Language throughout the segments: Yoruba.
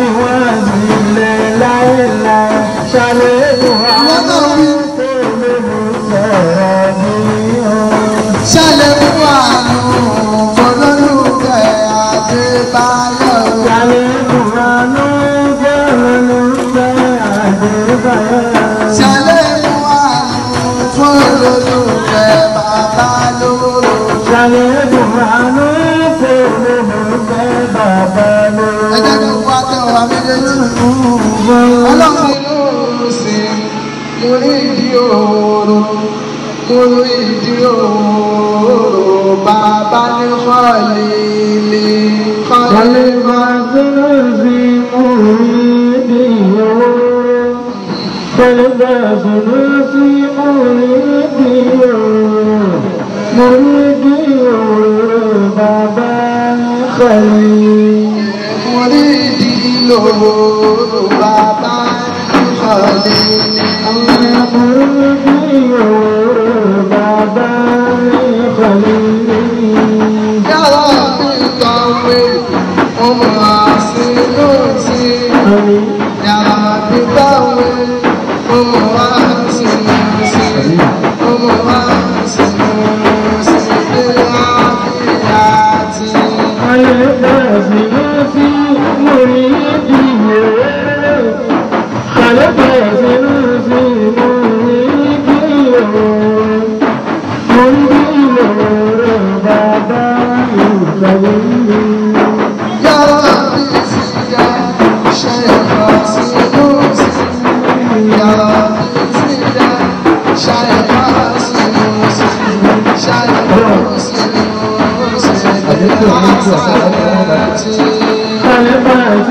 fi wọ́n sílẹ̀ láéláé ṣàlékún àánú tèmi ló sọ̀rọ̀ bí ó. ṣẹlẹ̀ fún àánú olólùfẹ́ Adébáyọ̀. ṣàlékún àánú tèmi ló sọ̀rọ̀ Adébáyọ̀. ṣẹlẹ̀ fún àánú fún olólùfẹ́ bàbá lóró. ṣàlékún àánú tèmi ló sọ̀rọ̀ bàbá ẹ jẹ́ lórí. kí wá tẹ ọ̀rọ̀ méjèèjì. ọlọ́run inú sí mo rí ìdí òòrò mo rí ìdí òòrò bàbá ní kọ́ọ̀lì kọ́ọ̀lì máa. mo rí ìdí òòrò bàbá ní kọ́ọ̀lì. yàrá mi kàwé ọmọ àṣìlò sí yàrá mi kàwé ọmọ àṣìlò sí ọmọ àṣìlò sí ilé àfíà tí. yàrá mi sì yá ṣe àṣìlò sí yàrá mi sì yá ṣe àṣìlò sí ṣe àṣìlò sí ilé àfíà tí.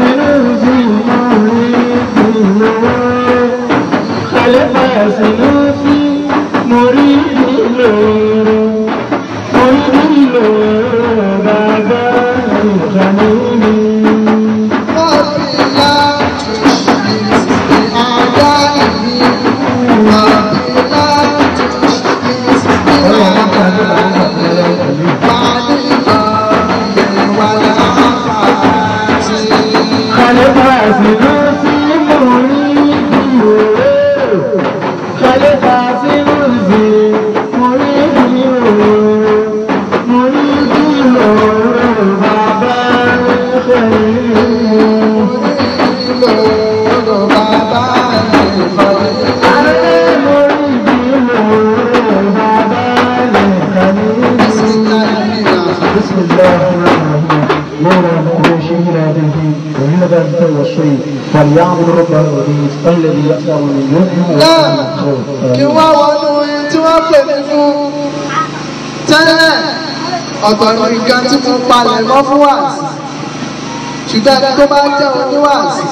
بسم الله الرحمن الرحيم نورا من شهر به وهذا التوصي فليعبد رب العزيز الذي يأسر من يوم náà kí wọ́n wọnú ohun tí wọ́n pè mí fún tẹ́lẹ̀ ọ̀tọ̀ ní nǹkan tí mo palẹ̀ mọ́ fún wàásì ṣùgbọ́n ẹni tó bá jẹ́ oníwàásì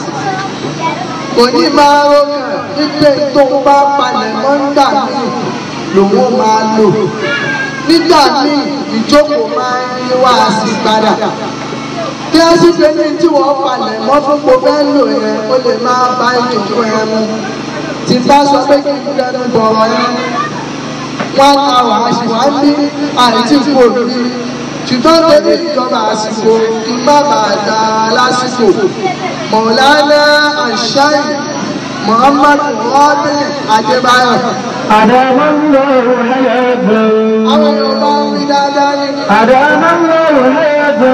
kò ní máa rọ́kàn wípé tó ń bá palẹ̀ mọ́ nígbà míì lòun máa lò nígbà míì ìjókòó máa ń yí wàásì padà bí a sì pé ní tí wọ́n palẹ̀ mọ́ fún gbogbo ẹ̀ lò yẹn ó lè máa bá ìjókòó yẹn mu tí bá sọ pé kí n dẹnu bọ̀rọ̀ yẹn wọ́n á wà á sì wá ní àìtí kò rí ṣùgbọ́n torí ìjọba àsìkò kí n má bàa dá a lásìkò mọ̀lánà àṣàyè muhammadu rọ́bì adébáyọ̀. أدام الله حياته àwọn yorùbá ń wí dáadáa ní أدام الله حياته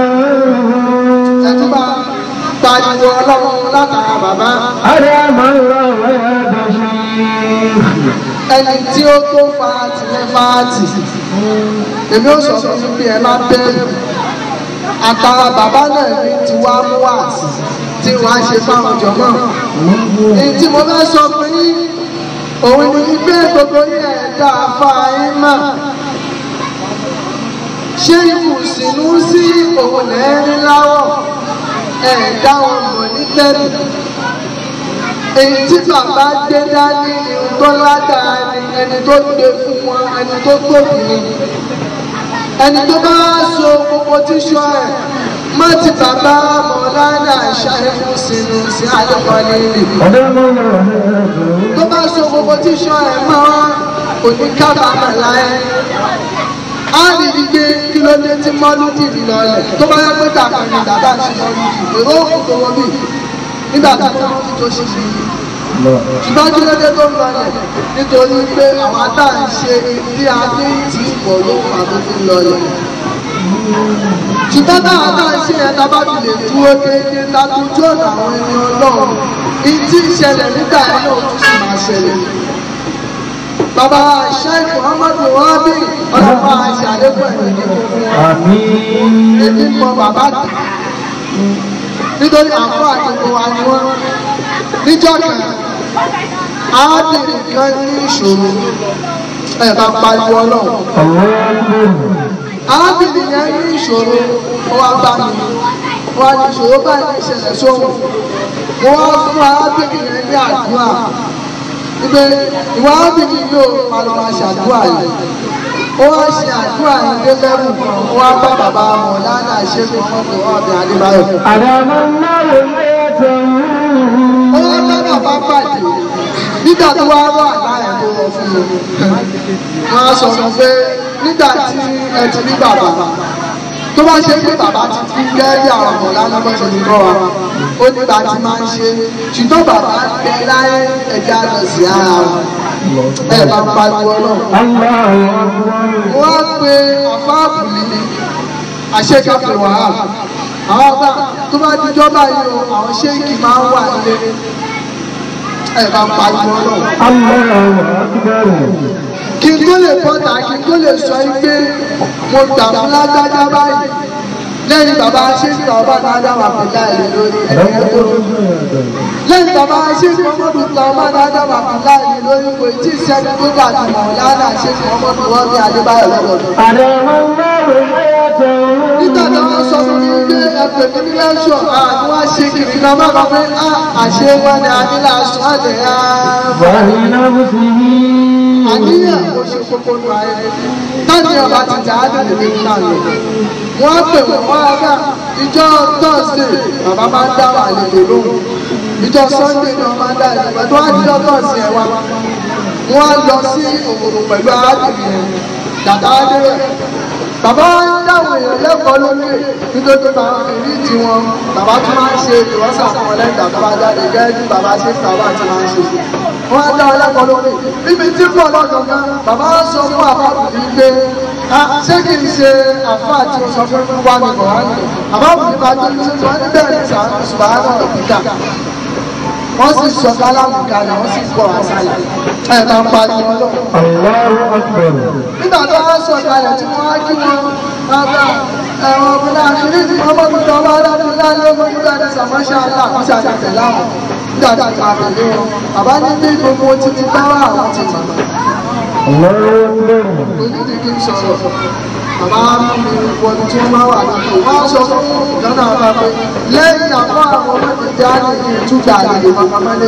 ẹtúbà pariwo ọlọ́run látara bàbá أدام الله حياته شيخ ẹni tí ó tó fàátì ní fàátì èmi ò sọ fún yín bí ẹ má bẹ́ẹ̀ àtàrà bàbá náà ní ti wá mú wá sí tí wàá ṣe fáwọn jọmọ èyí tí mo fẹ́ sọ fún yín òun ni wípé gbogbo yín ẹ̀dá afáyín mà ṣé ìkùnsínú sí òun lẹ́rìn láwọ̀ ẹ̀dá wọn mọ̀ ní tẹ́lẹ̀ èyí tí bàbá gbé dání ni ohun tó ládàá ni ẹni tó gbé fún wọn ẹni tó tóbi ni ẹni tó bá so gbogbo tíṣọ ẹ má ti bàbá mọ̀lánà ṣàìfù sínú sí àdókòlì rè أدام الله حياته tó bá so gbogbo tíṣọ ẹ mọ́ òní kábàámọ̀ láyé á rí i pé kí ló dé tí mọ́lúdì lọlẹ̀ tó bá yẹ pé dàgbà ni bàbá ti mọ́lúdì èrò òkú tó wọ́n bì nígbà tí wọ́n ti tó ṣe fi ṣùgbọ́n kí ló dé tó ń lọlẹ̀ nítorí pé àwọn àtà ń ṣe bí a ní tí pọ̀ ló fà tó fi lọlẹ̀ ṣùgbọ́n táwọn àtà ń ṣe yẹn tá a bá fi lè dúró déédéé látójú ọ̀nà àwọn ẹni ọlọ́run ìtí ìṣẹ̀lẹ̀ nígbà yẹn náà tún sì máa ṣẹlẹ̀ bàbá sheikh muhammadu rabi ọlọ́pàá àṣà àlékún ẹ̀mí kíkún fún wọn Àmín. èmi mọ bàbá tà nítorí àfọ àdìgbò wa ni wọn níjọ́ kan arábìnrin kan ní ìṣòro ẹ bá pariwo Ọlọ́run Allahu Akbar. arábìnrin yẹn ní ìṣòro ó wá bá mi ó wá ní ìṣòro báyìí ní ìṣẹ̀lẹ̀ sóhun mo wá fún arábìnrin yẹn ní àdúrà ibẹ̀ ìwà arábìnrin yóò pariwo aṣàdúrà yìí ó wá ṣe àdúrà yìí dé lẹ́rù kan ó wá bá bàbá mọ̀lánà ṣẹ́gun ọmọdé ọ̀bẹ adébáyọ̀. أدام الله حياته ó wá bá bàbá pàdé nígbà tó wá wà láàyè tó wọ fún mi wọn á sọ fún pé nígbà tí ẹ ti ní bàbá tó bá ṣe pé bàbá ti kú gẹ́gẹ́ àwọn ọmọ lánàá bó ṣe ti kọ́ wa ó nígbà tí máa ń ṣe ṣùgbọ́n bàbá bẹ láyé ẹja lọ sí ara wọn ẹ bá ń pariwo náà الله أكبر wọ́n á pe àfáàbù mi àṣekàfẹ́ wàhálà àwọn ọba tó bá dijọ́ báyìí o àwọn ṣéèkì máa ń wà nílé ẹ bá pariwo náà الله أكبر kí n tó lè bọ́ta kí n tó lè sọ yín pé mo gbà fún lágbájá báyìí lẹ́yìn bàbá ṣéèkì ọba dáadáa wà pẹ̀lú àìlè lórí ẹ̀yẹ tó lẹ́yìn bàbá ṣéèkì ọmọdé gba ọba dáadáa wà pẹ̀lú àìlè lórí kò tí ì sẹ́ni tó dàbí mọ̀ lánàá ṣéèkì ọmọdé wọ́n ní adébáyọ̀ lọ́dọọdún. أدام الله حياته nígbà tí wọ́n sọ fún mi pé ẹgbẹ́ mi ní lẹ́ṣọ̀ àwọn wá ṣe kìkì náà má kàn pé á àṣẹ wọn ni ànílà sọ àdé á. وفي نفسه àníyàn kò ṣe kókó nù ayé táni ọba ti jà á dìde ní ìlànà lọ. wọ́n pè wọ́n wá bá ìjọ tọ́sídẹ̀ bàbá máa ń dá wà àlejò lóhùn ìjọ sọ́ndé ni wọ́n máa ń dá àlejò pẹ̀lú wọ́n á dídọ́ tọ́sí ẹ̀ wá. wọ́n á lọ sí òkòrò pẹ̀lú arábìnrin yẹn dàda adéwẹ̀ bàbá dáhùn èèyàn lẹ́kọ̀ọ́ lókè nítorí bàbá èrí tí wọn bàbá tó máa ń ṣe ìwọ́sà fún wọn lẹ́yìn bàbá jáde gẹ́gẹ́ bí bàbá ṣe ń bàbá ti máa ń ṣe. wọ́n á dá wọn lẹ́kọ̀ọ́ lókè níbi tí pọ̀ lọ́dọ̀ kan bàbá sọ fún àbábùdí pé "Ah, ṣé kì í ṣe àfáà tí o sọ fún mi wá ní kọ̀ọ̀rán àbábùdí bá tó ṣe tí wọ́n ní bẹ́ẹ̀ ní sàbáà náà kíkà wọ́n sì sọ kálámù kalẹ̀ wọ́n sì gbọ́ àṣàlẹ̀ ẹ̀ máa ń pariwo lọ́wọ́ الله أكبر nígbà tó wá sọ kalẹ̀ tí wọ́n á kí wọn bàbá ẹ̀wọ̀n ọ̀gbìn àṣírí tí wọ́n mọ̀ nípa ọba adágún láyé ọmọ nígbà tí sàmọ́ṣà ńlá kó ṣàtẹ̀tẹ̀ láwọn nígbà tí a tẹ̀lé wọn bàbá ní bí gbogbo títí bá wà àwọn ti mọ̀ الله أكبر onídìí kí n sọ̀rọ̀ bàbá mú mi wọbi tí wọ́n máa wà nípò wọ́n á sọ fún ìdáná àbá pé lẹ́yìn àpá àwọn ọmọdé jáde ní ìtújà àlejò mọ́kànlélẹ́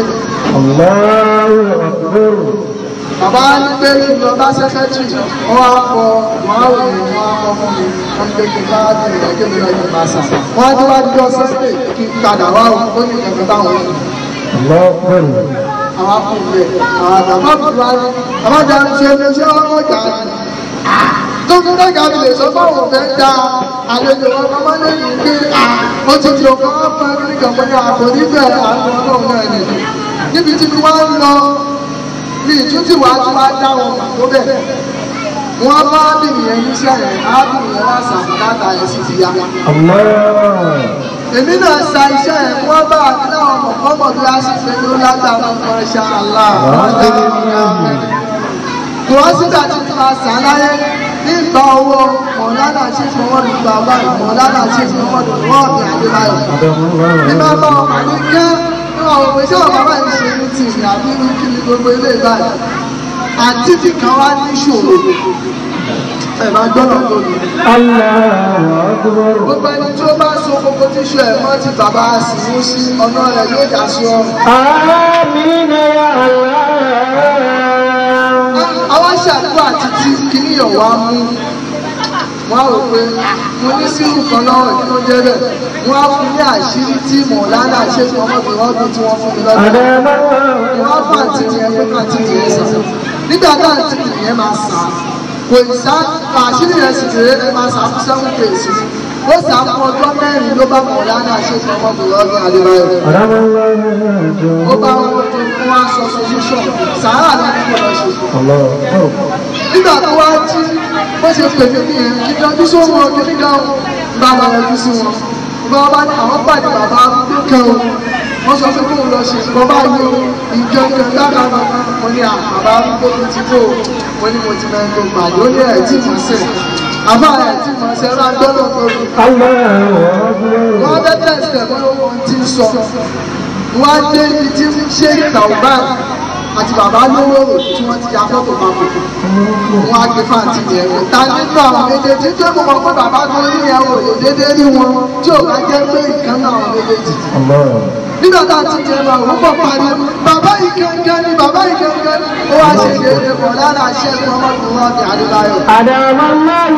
الله أكبر bàbá ní pé kí n lọ bá sẹ́kẹ́tìrì wọ́n á kọ wọ́n á wò ní wọ́n á kọ fún mi wọ́n gbé kí n bá dì rẹ̀ kí mi lọ yìí máa sà. wọ́n á ní wá jọ sẹ́sẹ̀ kí n padà wá wò ó ní kẹ̀kẹ́ táwọn ò ní. الله أكبر àwọn akùnrin àwọn àgbà bùrù wa ní àbájá ń ṣe ní ṣé wọ́n mọ̀ jà ní. tó fi mẹ́ga mi lè sọ fáwọn ọ̀fẹ́ da àlejò wọn kọ́ máa lẹ́yìn pé ó ti di ọkọ̀ wọn fún ẹgbẹ́ ìjọba ní àpò níbẹ̀ àwọn ọlọ́run náà nìyí. níbi tí mo wá ń lọ ní ìtútù wa tí wàá dá wọn mà tó bẹ̀. wọ́n bá bìnrin yẹn níṣẹ́ yẹn á bìnrin yẹn wá sàmúkàtà yẹn sì ti yá. الله èmi náà sa iṣẹ́ yẹn wọ́n bá àdúrà ọmọ kọ́mọ̀ bí a sì fẹ́ ló látara ọmọ ṣá àlá. kò wọ́n sígbà tí mo máa sàn láyé nígbà owó mọ̀lánà tí fọwọ́ mi gbà báyìí mọ̀lánà tí fọwọ́ mi wọ́n mi àdébáyọ̀. ní bá bá ọmọ àní kẹ́ ní àwọn òpè tí àwọn bàbá yìí ṣe ní tì ní àbí ní kí ni gbogbo ilé ìbáyìí. àǹtí ti kan wá ní ìṣòro ẹ̀ máa gbọ́dọ̀ lónìí الله أكبر gbogbo ẹni tí ó bá so gbogbo tíṣù ẹ̀ mọ́ ti bàbá sìnú sí ọ̀nà rẹ̀ yóò já sí ọrùn. آمين يا الله àwọn ṣàdúrà títí kíní ọ̀wá mú wọ́n á rò pé mo ní sírù kan lọ́rùn kí ló jẹ́ bẹ́ẹ̀ wọ́n á fún ní àṣírí tí mọ̀lánà ṣe fún ọmọbìnrin ọdún tí wọ́n fún mi lọ́dún. أدام wọ́n á fà tí yẹn pé ká tí yẹn sàn. nígbà tá à ń tí yẹn máa sàn kò ì sá àṣírí yẹn sì kéré ẹ máa sàn fún seven days ó sàmú ọjọ́ mẹ́rin ló bá mọ̀ lánà ṣètò ọmọbìnrin ọdún adébáyọ̀ أدام الله حياته ó bá wọn tó fún wa sọ solution sàárà ní kí wọ́n ṣe الله أكبر nígbà tó wá tí wọ́n ṣe pè mí nìyẹn kí yọjú sóhun ọdún nígbà bá wọn yọjú sí wọn bá wọn bá ní àwọn pàdé bàbá kan o wọ́n sọ pé kóun lọ ṣe nǹkan báyìí o ìjọ ìjọ lára wọn ní àbá tó ti ti kó wọn ní mo ti mẹ́rin tó pàdé ó ní ẹ̀ tí mo sẹ̀ àbá ẹ̀ tí mo sẹ̀ rán dọ́lọ̀ tó lù الله أكبر wọ́n fẹ́ tẹ̀sítẹ̀ wọ́n ló wọ́n ti sọ wọ́n á dé ibi tí ṣé tàwọn àti bàbá lówó tí wọ́n ti ya fọ́tò papọ̀ wọ́n á gbé fáǹtì yẹn wò ta nínú àwọn méjèèjì tí ó mọ̀ pé bàbá tó ní yẹn wò lè déédéé rí wọn tí ò bá jẹ́ pé ìkan náà àwọn méjèèjì الله nígbà tá a ti jẹ lọ òun bọ̀ parí bàbá yìí kankan ni bàbá yìí kankan ni ó wá ṣe déédéé bọ̀ lára ṣẹ́gun ọmọkùnrin ọ̀dẹ̀ àdébáyọ̀. أدام الله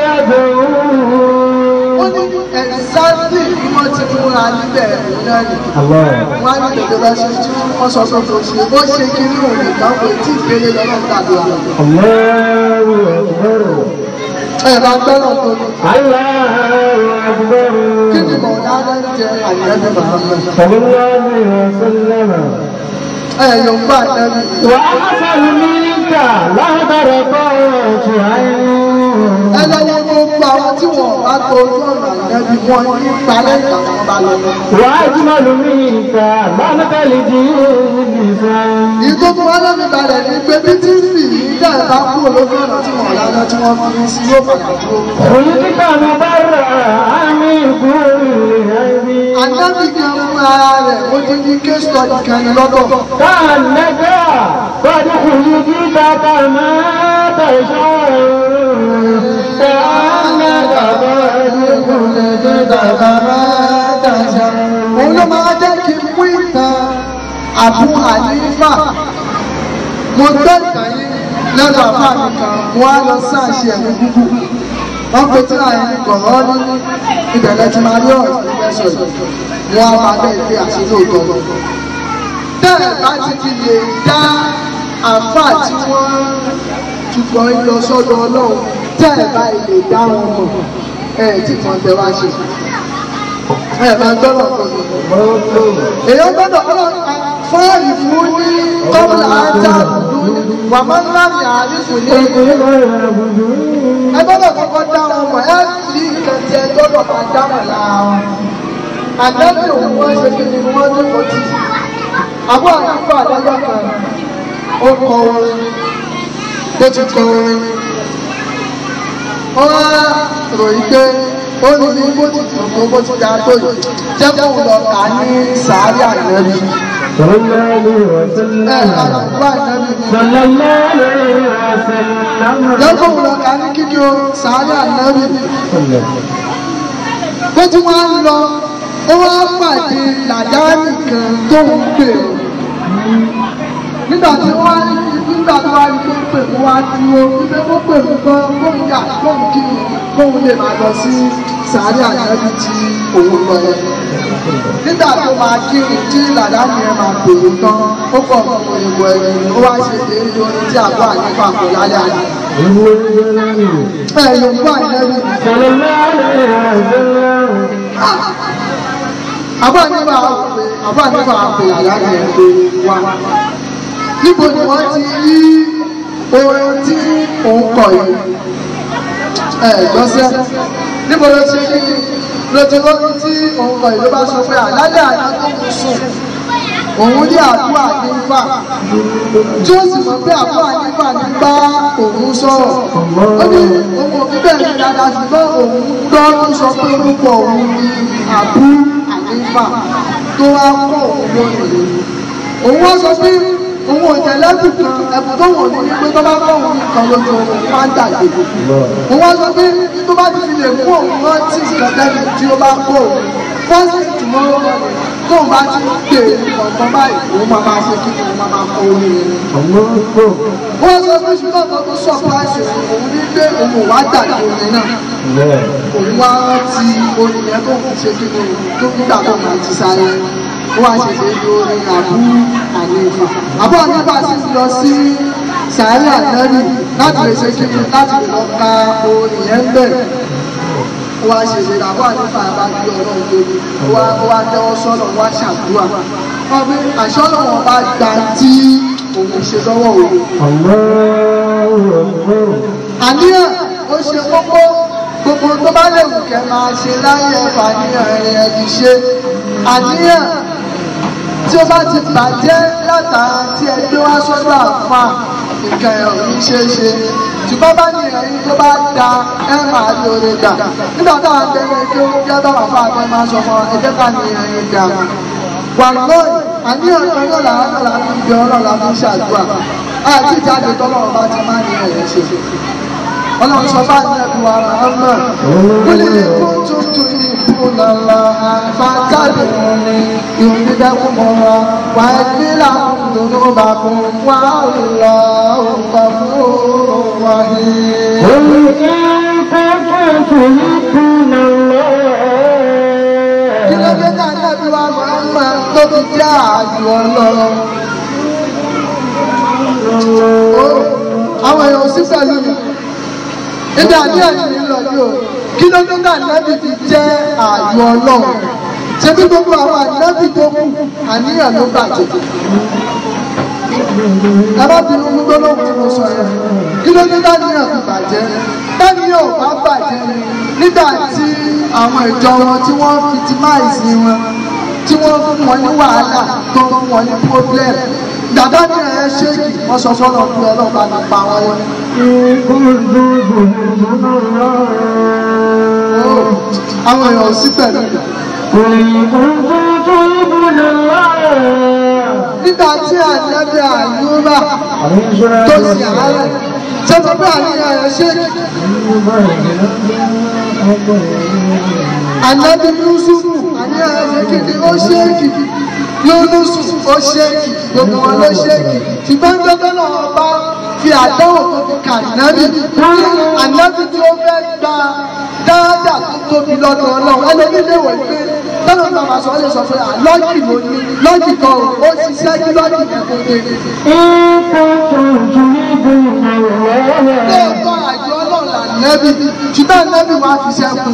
حياته ó ní ẹ̀sáńtì bí wọ́n ti múra níbẹ̀ òun náà nìyí. الله wọ́n á ní tètè lọ ṣe tí wọ́n sọ pé kò ṣe bó ṣe kiri òun nìkan kò tí ì gbélé lọ́nà gbàdúrà. الله أكبر ẹ bá gbọ́dọ̀ tó ní الله أكبر kí ni mọ̀ dáná ń jẹ àyẹ̀dẹ̀ Muhammad. صلى الله عليه وسلم ẹ yóò gbà nẹ́bí. وأحسن منك لا ترقى عين ẹ lọ́wọ́ gbogbo àwọn tí wọ́n bá tó ojú ọ̀nà àyẹ̀dẹ̀ wọn ní ìpalẹ̀ ìgbà tí wọ́n bá lọ. وأجمل منك لعنة لدين لسان ìgbógun wọn lọ́mí balẹ̀ ní pé bí tí ń fì ní ìjà ìbá kúrò lójú ọ̀nà tí wọ́n lánàá tí wọ́n fi sí yóò padà dúró. خلقت مبرأ من كل عيب ànábì kan fún ara rẹ̀ ó ti ní case study kan ní lọ́dọ̀. كأنك قد خلقت كما تشاء كأنك قد خلقت كما تشاء òun ló máa jẹ́ kí n mú ìtàn àbú àlífà mo gbé ìtàn yìí lẹ́nu àbá mi kan mo wá lọ sáàṣì ẹ̀mí gúgú wọ́n pe tí àyè ní kọ̀ọ̀rọ̀ ní ìbẹ̀rẹ̀ tí máa rí ọ̀rọ̀ tó fẹ́ sọ yìí mo wá máa bẹ́ẹ̀ pé àṣẹ lóòótọ́ lọ. bẹ́ẹ̀ bá ti fi lè dá àfà tí wọ́n tukọ̀ ń lọ sọ́dọ̀ ọlọ́run tẹ́ ẹ̀ bá lè dá wọn mọ̀ ẹ̀ tí kan tẹ wá ṣe ẹ̀ máa gbọ́dọ̀ gbọ́dọ̀ èèyàn gbọ́dọ̀ ọlọ́run fọ́ọ̀lì fún ní kọ́bùlà ájá wà máa ń lámì àrífù ní ẹ gbọ́dọ̀ kọ́kọ́ dá wọn mọ̀ ẹ fi nǹkan tí ẹ gbọ́dọ̀ máa dá mọ̀ lára wọn àdájọ́ òun wọ́n ṣe kí ni wọ́n ní kò tí àbọ̀ àdúgbò àdájọ́ kan ó kọ orin ó ti kọ orin ó wá ròyìn pé ó ní ní bó ti dùn tó bó ti dá tó yìí jẹ́ kó lọ kà ní sàárì ànábì صلى الله عليه ẹ̀ وسلم àdúgbò ànábì ni. صلى الله عليه وسلم lọ́kọ̀ wò lọ ká ní kíkí o sàárẹ̀ ànábì bó ti wá ń lọ ó wá pàdé làdáàlì kan tó ń pè ó nígbà tí wọ́n á nígbà tó wá ní pé pè ó wá dúró wípé ó pè ó gan kóun yà kóun kí ni kóun lè máa lọ sí sàárẹ̀ ànábì tí òun lọ yẹn nígbà tó máa kírun tí làdáàlì yẹn máa pè ó tán ó kọ̀ ọ̀pọ̀ òyìnbó ẹ̀yìn ó wá ṣe déédéé orin tí àbọ̀ àyíká kò lálẹ́ àná ẹ yóò gbọ́ àìlẹ́rìí. صلى الله عليه وسلم àbá nígbà pé àbá nígbà pé àyà rẹ̀ pé wá. níbo ni wọ́n ti rí orin tí òun kọ̀ yìí. ẹ gbọ́sẹ̀ níbo ló ti rí lójú lórí tí òun kọ̀ yìí ló bá sọ pé àlálẹ́ àná tó kù sùn òun ní àdúrà nígbà tí ó sì mọ̀ pé àdúrà nígbà ní bá òun sọ̀rọ̀ ó ní òun òbí bẹ̀rẹ̀ dáadáa ṣùgbọ́n òun gbọ́ tó sọ pé orúkọ òun ní àbú ànífà tó wá kọ́ òun lónìí òun wá sọ pé òun ò tẹ̀lé ẹ̀bùn kan ẹ̀bùn tó wọ̀n ní pé tó bá kọ́ òun nìkan lójú òun máa ń dàgbé òun wá sọ pé tó bá ti fi lè kó òun rántí nǹkan tẹ́lẹ̀ tí ó bá kó òun fọ́sì tomorrow morning tó bá ti ń pè ọ̀kan báyìí òun máa máa ṣe kí ni òun máa máa kọ orin yẹn. wọ́n sọ pé ṣùgbọ́n kan tó sọ̀práìsì òun ní pé òun ò wá dàgbé orin náà òun wá rántí orin yẹn tó ń ṣe kí ni tó ń gbà tó máa ti sáré ó wá ṣe ṣe ní orin àbú ànífà àbú ànífà sì lọ sí sàárè ànábì láti lè ṣe kí ni láti lè lọ ka orin yẹn bẹ̀rẹ̀ ó wá ṣe ìṣe àbọ̀ ànífà bá gbé ọlọ́run lórí wá wá tẹ́wọ́ sọ́nà wá ṣàdúrà ọmọ àṣọ ọlọ́run bá gba tí òun ṣe lọ́wọ́ òun. àníyàn ó ṣe kókó gbogbo tó bá lè wù kẹ́ máa ṣe láyé ẹ̀fà àníyàn rẹ̀ ẹ̀ fi ṣe àníyàn tí ó bá ti bàjẹ́ látara tí ẹ gbé wá sọ́dọ̀ àfa nǹkan ẹ̀ ò ní ṣe é ṣe ṣùgbọ́n bá ní ẹ̀yìn tó bá da ẹ máa lóore gbà nígbà táwọn akẹ́kọ̀ọ́ tó ń jẹ́ báwọn afá àfẹ́ máa sọ fún ẹ jẹ́ ká ní ẹ̀yìn gbà wà lóyè àníyàn kan náà làwọn náà láti ń jẹ ọlọ́run láti ń ṣàdúrà àti ìjáde tọ́lọ́run bá ti máa ní ẹ̀yìn ṣe ọlọ́run sọ bá ní ẹ̀bùn wa ọmọ kúlẹ̀ kó tuntun ní ìbúlọ̀lọ́ àfàtàlẹ̀ ní ìrìndẹ́kùn mọ́ra wà á gbé làwọn lòdò bá fún wa lọ ọ̀pọ̀ fún wa yìí. kí ló dé náà ní ẹ̀bùn wa ọmọ tó ti jẹ́ àjù ọlọ́run. àwọn èèyàn ò sí pẹ̀lú mi níbi àníyàn ní lọ ní o kí ló dé náà nẹ́bì ti jẹ́ ààyò ọlọ́run ṣé bí gbogbo àwọn ànẹ́bì tó kù àníyàn ló bàjẹ́ ẹ bá bínú mú gbólóhùn tí mo sọ yẹn kí ló dé dáníyàn fi bàjẹ́ dáníyàn ò bá bàjẹ́ ni nígbà tí àwọn ìjọ wọn tí wọ́n fi ti máìsì wọn tí wọ́n fún wọn ní wàhálà tó fún wọn ní problem dàdá ní ẹ̀ ṣéèkì wọ́n sọ fọ́nà pé ọlọ́pàá ti pa wọn wọn. àwọn èèyàn ò sí pẹ̀lú ìgbà. nígbà tí ànábì àyùbá tó sì àárẹ̀ ṣé mo bí àníyàn ẹ̀ ṣéèkì. ànábì yusufu àníyàn ẹ̀ ṣéèkì ni ó ṣéèkì yónúsù ó ṣéèkì gbogbo wọn ló ṣéèkì ṣùgbọ́n gbogbo náà bá fi àdánwò tó fi kà nábì ànábì tí ó fẹ́ gba dáadáa tó tóbi lọ́dọ̀ ọlọ́run ẹlòmí lè wọ̀ pé tọ́lọ̀ náà máa sọ ọ́ lè sọ pé lọ́jì ló ní lọ́jì kan ó ṣiṣẹ́ kí lọ́jì yẹn tó dé. lóòótọ́ àjọ ọlọ́run là nẹ́bì ṣùgbọ́n nẹ́bì wá fi ṣẹ́kù.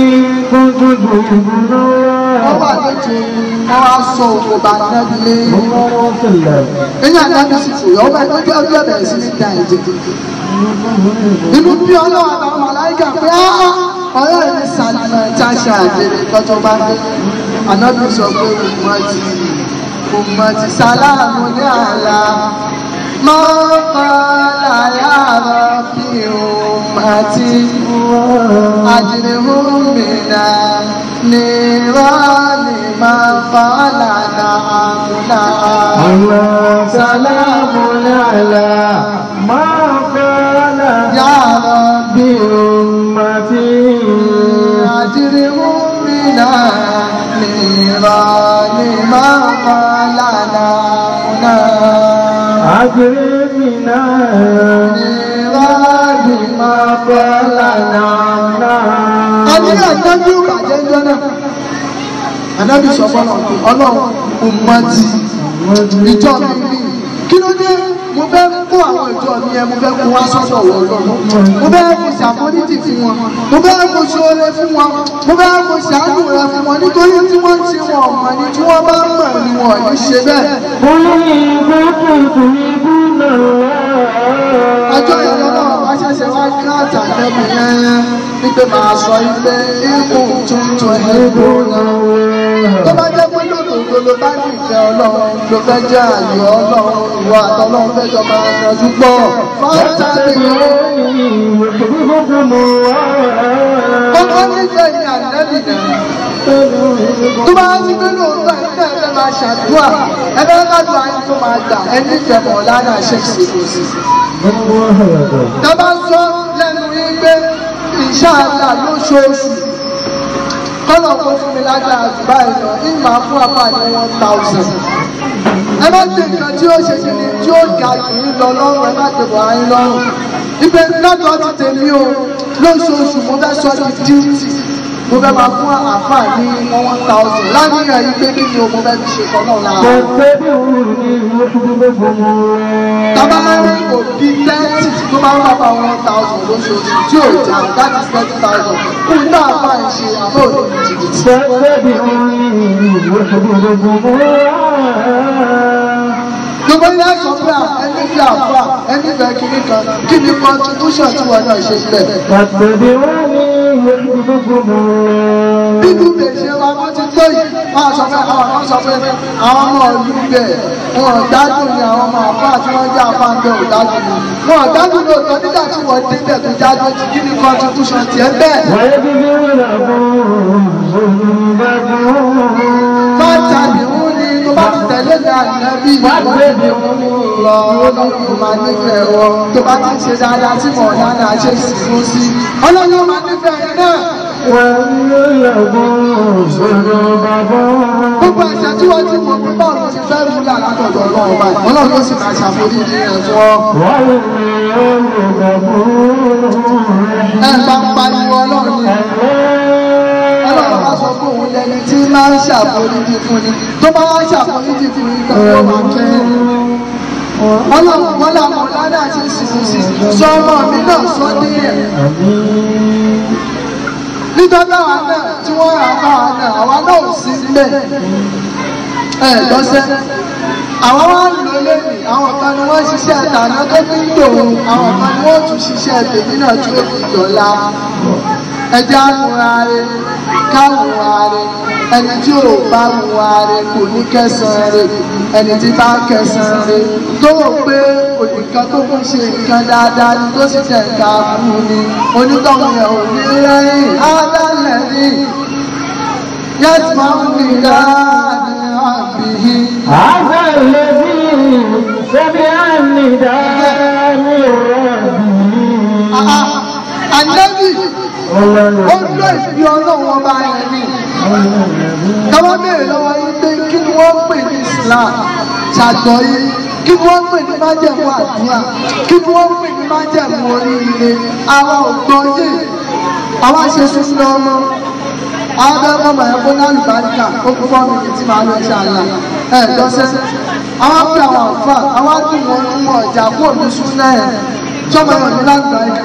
wọ́n wà lójú wọ́n wá sọ òkò bá nẹ́bì lé. eyín àdáni sì fò yọ ọmọ ẹgbẹ́ bí ọdún ẹ̀bẹ̀rẹ̀ sí ní da ẹ̀jẹ̀. inú bí ọlọ́run àtàwọn màláìkà pé ọ̀rẹ́ mi sàlùmọ̀ jáṣà àjèrè kọjọ bá dé. ànábì sọ pé òun ti òun ti sàlámù ní àlá. máa fa làyàrá bí òun àti àjèrèhùn mìíràn ní rọ́ọ̀lì máa fa lànà àmúlà. سلام على ما قال yàrá bí بأمتي àjèrèhùn mìíràn ní rọ́ọ̀lì máa fa lànà àmúlà. أكرمنا Ìwádìí máa bọ́ lánàá. Àní ànábì ò bàjẹ́ ńjọ́ náà. Ànábì sọ fọ́nà pé ọlọ́run kò mọ ti ìjọ mi ní. Kí ló dé? Mo fẹ́ kó àwọn ìjọ mi yẹn, mo fẹ́ kó wá sọ́dọ̀ wọ̀ lọ́wọ́. Mo fẹ́ kó ṣàforíjì fún wọn. Mo fẹ́ kó ṣoore fún wọn. Mo fẹ́ kó ṣàánú rẹ fún wọn. Nítorí tí wọ́n ń ṣe wọn ọ̀mọ̀ ni tí wọ́n bá mọ̀ ni wọn ò ní ṣe bẹ́ẹ̀. قل إن كنتم تحبون ọjọ́ الله ìlú náà wá ṣẹ̀ṣẹ̀ wá kí àtàlẹ́bù yẹn wípé máa sọ ilé ikú tuntun ìbò náà. tó bá jẹ́ pé lòdòdó ló bá ní ìfẹ́ ọlọ́run ló fẹ́ jẹ́ àyè ọlọ́run ìwà àtọ́lọ́run fẹ́ jọ máa yanjú pọ̀. fáńtàlì يحببكم الله kọ́kọ́ nífẹ̀ẹ́ ní ànẹ́bì náà. tó bá ń gbé lóòótọ́ ẹ̀fẹ́ ẹ̀fẹ́ máa ṣàdúrà ẹ̀fẹ́ kájú ayé tó máa gbà ẹni ìfẹ́ mọ̀ lánàá ṣe é ṣe kò sí. Tọ́bá sọ lẹ́nu yín pé ìṣáàlà lóṣooṣù. Kọ́nà kó fún mi lágbára jù báyìí lọ, ìgbà fún apá ní one thousand. Ẹ má gbé nǹkan tí ó ṣe kíni tí ó ga jù yín lọ lọ́rùn, ẹ má gbé bọ̀ ayín lọ́rùn. Ibẹ̀ lọ́dọ̀ ti tèmi o, lóṣooṣù mo fẹ́ sọ di díìtì. mo fẹ́ máa fún àáfà ní one thousand láníyàn yìí pé kí ni o mo fẹ́ fi ṣe kọ́ náà lára. Tábà máa ń rí òbí tẹ́tì tó máa ń bá bá one thousand lóṣooṣù tí ò jà that is thirty thousand. Kún ní àbá ẹ̀ ṣe àbá òde ní jìbìtì. Gbogbo ilé ẹ̀sọ́ pé à ẹni fi àbá ẹni fẹ́ kíní kan kí ni contribution tí wọn náà ṣe sílẹ̀. Bíbú lè ṣe wa bó ti tó yìí, máa sọ pé àwọn kan sọ pé àwọn ọmọ ìlú bẹ̀ wọn ò dájú ni àwọn ọmọ àbá tí wọ́n jẹ́ àbá ń bẹ̀ ò dájú ni. Wọn ò dájú lóòótọ́ nígbà tí wọ́n débẹ̀ tó jáde ti kí ni contribution tiẹ̀ bẹ́ẹ̀. Fáta ni wọ́n ní tó bá ti tẹ̀lé ní ànábì lọ ọlọ́run máa nífẹ̀ẹ́ wọn tó bá ti ṣe dáadáa tí mọ̀ dáadáa ṣe sì fún sí. Ọlọ́run máa nífẹ̀ẹ́ yẹn náà. Gbogbo ẹ̀ṣẹ̀ tí wọ́n ti mọ̀ pé báwo ló ti fẹ́ mú yàrá látọ̀dọ̀ ọlọ́run báyìí. Ọlọ́run ló sì máa ṣàforí ní ẹ̀ fún ọ. Ẹ bá ń pariwo ọlọ́run ni. Ọlọ́run bá sọ pé òun lẹni tí máa ń ṣàforíjì fún ni. Tó bá wá ṣàforíjì fún ni tán ló máa kẹ́ ẹ̀. Ọlọ́run wọn làwọn ọ̀làdà ṣe sùn sí. Sọ ọmọ mi náà sọ ní ẹ̀. Nítorí àwa náà tí wọ́n rà bá wa náà, àwa náà ò sí níbẹ̀. Ẹ lọ́sẹ̀. Àwa wá ń lò lẹ́yìn, àwọn kan ni wọ́n ṣiṣẹ́ àtàná tó fi ń dòun, àwọn kan ni wọ́n tún ṣiṣẹ́ tèmi náà tí ó fi dọ̀la. Ẹja múra re, káwùra re, ẹni tí ò bá múra re kò ní kẹsàn-án re, ẹni tí bá kẹsàn-án re, tó wò pé ònìkan tó fi ṣe nǹkan dáadáa ni tó sì tẹ̀ ká fún ni, onítọ̀hún yẹn ò ní rẹ́yìn, ádálẹ̀ ni, yẹ́sì máa ń fi dáadé àbíyí. هذا الذي سمع النداء من ربه Ànábì ó lọ ìfi ọlọ́run ọba rẹ̀ ni. Káwá béèrè lọ́wọ́ yín pé kí ni wọ́n ń pè ní Islam ṣàgbọ́ yín. Kí ni wọ́n ń pè ní májẹ̀mú àdúrà? Kí ni wọ́n ń pè ní májẹ̀mú oríire? Àwa ò gbọ́ yé. Àwa ṣe sísun ọmọ. Àwọn abẹ́rẹ́ ọmọ ẹ̀ fún àlùbáríkà ó kú fọ́ mi tí màá lọ ṣàlà. Ẹ lọ́sẹ̀. Àwọn pè àwọn àǹfà, àwọn á dùn wọn nínú ọjà kó òní sún náà ẹ̀. Sọ́mọ ẹ̀ ní lágbàáyé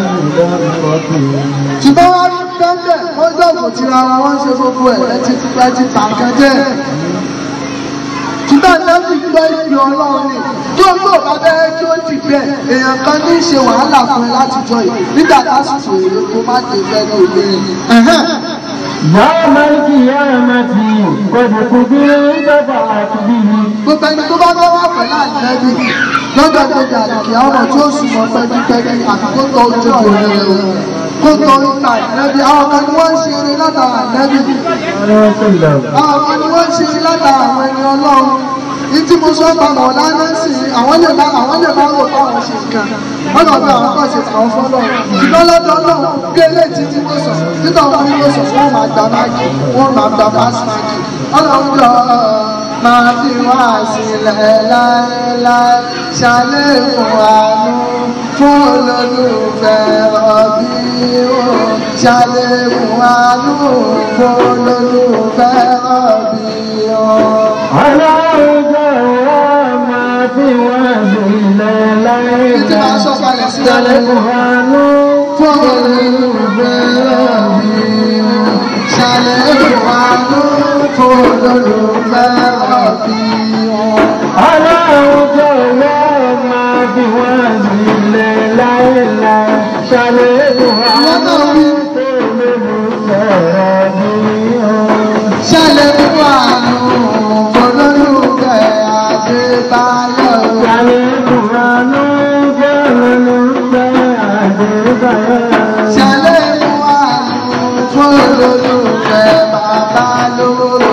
ṣùgbọ́n wọ́n rí bẹ́ẹ̀ wọ́n dọ̀bù tira wọn wọ́n ṣe gbogbo ẹ̀ ẹtì ẹtì pàǹkan jẹ́ ṣùgbọ́n lẹ́bí gbọ́ ìpè ọlọ́run ni kí o tó bá bẹ́ẹ̀ kí o ti bẹ̀ èèyàn kan ní í ṣe wàhálà fún ẹ láti jọ yìí nígbà lásìkò èrè kó má dé fẹ́ ní òde yìí. يوم القيامة قد قدرت فأتبه gbogbo ẹni tó bá bá wà pẹ̀lú àjẹ́bí lọ́jọ́ tó di àdìkì àwọn tí ó sùn mọ́ pẹ́kípẹ́kí àti kó tọ́ ojú kò rẹ̀ o kó tọ́ ìta àjẹ́bí àwọn kan ni wọ́n ń ṣe eré látara àjẹ́bí àwọn kan ni wọ́n ń ṣe eré látara àwọn ẹni ọlọ́run ní tí mo sọ pa mọ̀ lánàá sí i àwọn lè má àwọn lè má rò pé àwọn ṣe nǹkan wọ́n lọ bí àwọn kan ṣe àwọn fọ́lọ́ ṣùgbọ́n lọ́dọ̀ náà kéré tí tí mo sọ títọ́ wọn ni mo sọ fún wọn máa gba máàkì wọn máa gba pass máàkì ọlọ́run jọ máa fi wá sílẹ̀ láéláé ṣàlékún àánú fún olólùfẹ́ ọbí o ṣàlékún àánú fún olólùfẹ́ ọbí o. على ما في وزن Títí máa sọ kalẹ̀ sí lálẹ́ fún olólùfẹ́ ọbí o ṣàlékún àánú fún olólùfẹ́ ọbí o. على ما في وزن لا إله ṣàlékún àánú fún olólùfẹ́ Adébáyọ̀. ṣàlékún àánú fún olólùfẹ́ bàbá lóró.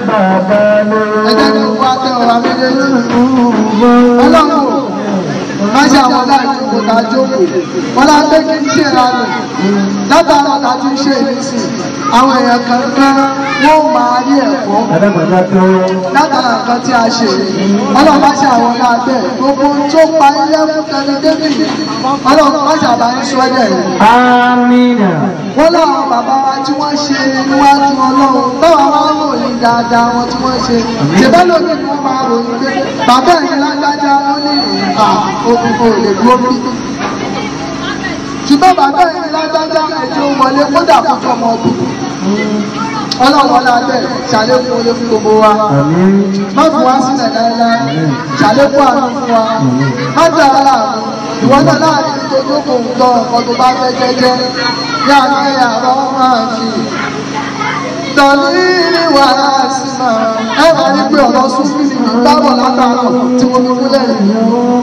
ẹ jẹ́ kí wọ́n á tẹ ọ̀rọ̀ méjèèjì. ọlọ́run má ṣe àwọn náà jókòó tá a jókòó wọn lá pé kí n ṣe ìranù látara tá a ti ń ṣe ìrísí àwọn èèyàn kankan wọn ò máa rí ẹ̀kọ́ Adágbàdá tó. látara nǹkan tí a ṣe ọlọ́run bá ṣe àwọn náà bẹ́ẹ̀ gbogbo tó pa ilé fún kẹlẹ́ david ọlọ́run bá ṣe àbáyé sọ́dẹ̀ rẹ̀ Amina. wọ́n láwọn bàbá wa tí wọ́n ṣe níwájú ọlọ́run báwa wá ròyìn dáadáa wọn tí wọ́n ṣe ṣèbẹ́ lómi ni wọ́n máa ròyìn pé bàbá ẹ̀yìn lágbájá ó ní ìrìnkà ogun kò lè dúró bí. ṣùgbọ́n bàbá ẹ̀yìn lágbájá ẹ̀jẹ̀ wọlé kódà fún ọmọ ọdún. ọlọ́run ọlá bẹ́ẹ̀ ṣàlékún olé fún gbogbo wa Àmín. má fi wá sílẹ̀ láéláé ṣàlékún àánú fún wa má dá a láàmú ìwọ náà láàrin tó jókòó ń tọ ọkọ tó bá fẹ́ jẹ́jẹ́ yá ní àbá máa fi tọ́lí ní wàhálà sí máa ẹ máa rí pé ọ̀rọ̀ súnfì ní bábọ̀ látàárọ̀ tí mo fi múlẹ̀ yìí.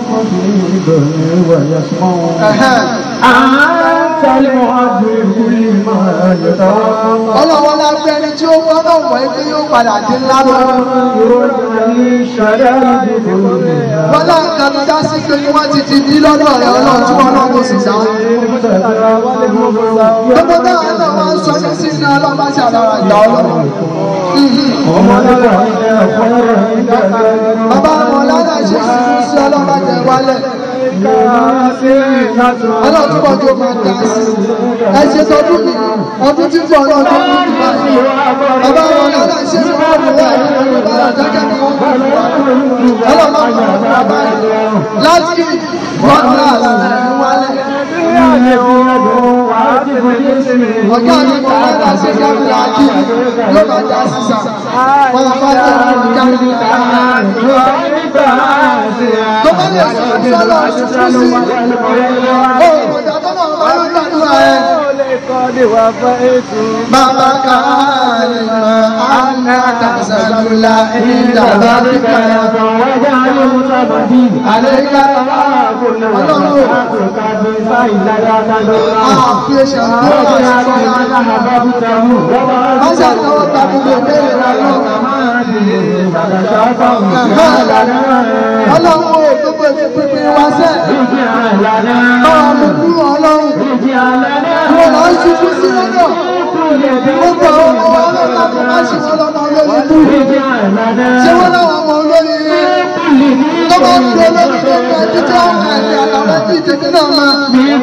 Ẹ̀hẹ́n. أنت المعذب لما يتوقع ọlọ́wọ́ lábẹ́ ẹni tí ó gbọ́dọ̀ wọ̀ ẹ́ pé yóò padà dé ńlá lọ. يرجى الشدائد كلها wọ́n náà kan já sí pé kí wọ́n ti ti bí lọ́dọ̀ rẹ̀ ọlọ́run tí wọ́n náà tó sì dá. gbogbo táwọn náà wọ́n ń sọ ní sí iná ọlọ́mọ sí àdára ìdá ọlọ́run. bàbá wọn lára ṣe sùúrù sí ọlọ́mọ jẹ wálẹ̀. ọlọ́run tí wọ́n jó máa dá sí. ẹ ṣe tọdún mi ọdún tí ń bọ̀ náà tó kú jù báyìí. bàbá wọn lára ṣe sùúrù sí ọlọ́mọ jẹ wálẹ̀ jẹ́kẹ́ ni wọ́n kú jù wálẹ̀. ọlọ́mọ kan wọ́n fún bàbá yìí. láti wọ́n ní àlàyé wálẹ̀. ọ̀gá mi kò máa dá sí kámẹ́rà kí ló máa dá sí sà. wọ́n á fà jẹ́ àwọn kámẹ́rà tó bá lè sọ sọ́lọ́ ṣùkú sí. ó ìgbà tó náà máa ń gbàdúrà ẹ̀. bàbá káàlì mọ́ àná tàṣàlùlà ìdàgbà kíkà àlẹ́ká ọlọ́run àfi ẹ̀ṣẹ̀ tó wà sọ́lá. má ṣàtọwọ́ tàbí lè bẹ̀rẹ̀ lọ́wọ́. ọlọ́run ò gbogbo ètò pínpín wá sẹ́. báwa mú kúrò ọlọ́run. wọn lọ ń ṣubú sí lọ́dọ̀. gbogbo àwọn ọmọ wa lọ́dọ̀ tó má ṣe wọn lọ́mọ olórí kú. ṣé wọ́n láwọn ọmọ olórí rí? tó bá ń fi olórí tó ń bẹ títí àwọn àti àtàwọn tí ìtẹ̀kí náà máa.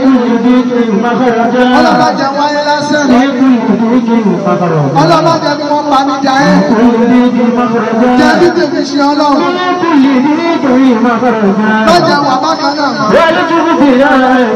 ọlọ́mọdé wáyé lásán. ọlọ́mọdé bí wọ́n pa mí jà ẹ́. jẹ́ bí tèmi ṣe ọlọ́run. lọ́jà wà bákan náà mọ́.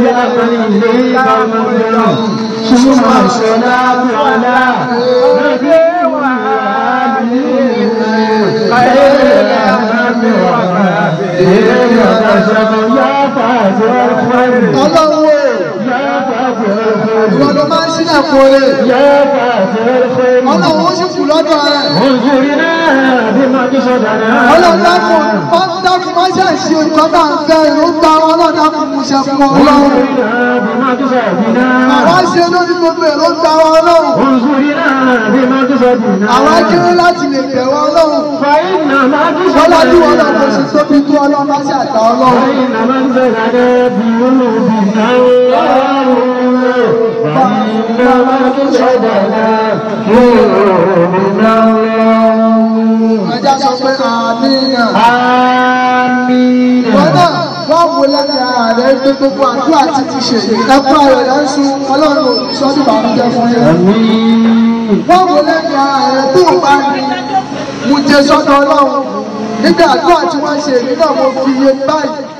ثم الصلاة على نبي وآله خير الأنام وآله يتشف يا فاتح الخير ọlọ́run o يا فاتح الخير ìwọ ló máa ń ṣílẹ̀ kóore. يا فاتح الخير ọlọ́run ó sì kù lọ́dọ̀ rẹ̀. انظرنا بما قصدنا ọlọ́run dákun wọ́n dákun má ṣe ṣe nǹkan tá à ń fẹ́ ìlú gba wọn náà dákun mú ṣe fún wọn ọlọ́run. انظرنا بما قصدنا àwa ṣe lórí gbogbo èrò gba wọn ọlọ́run. انظرنا بما قصدنا àwa kéré láti lè bẹ̀rù ọlọ́run. فإنما wọ́n lájú wọn náà kò sì قصدنا tóbi tó ọlọ́run bá ṣe àgbà ọlọ́run. فإن من زلنا بقلوبنا الله فإن من قصدنا قلوبنا الله ẹja sọ pé àmínà. آمين ìwọ náà wọ́n wò lẹ́nu ara rẹ̀ pé gbogbo àdúrà ti ti ṣe ẹ̀kọ́ ayọ̀ rẹ̀ ń sun ọlọ́run ò ní sọ́dún bàmújẹ́ fún yẹn. آمين wọ́n wò lẹ́nu ara rẹ̀ tó o bá ní mo jẹ sọ́dọ̀ ọlọ́run nígbà àdúrà tí wọ́n ṣe èmi náà mo fi iye báyìí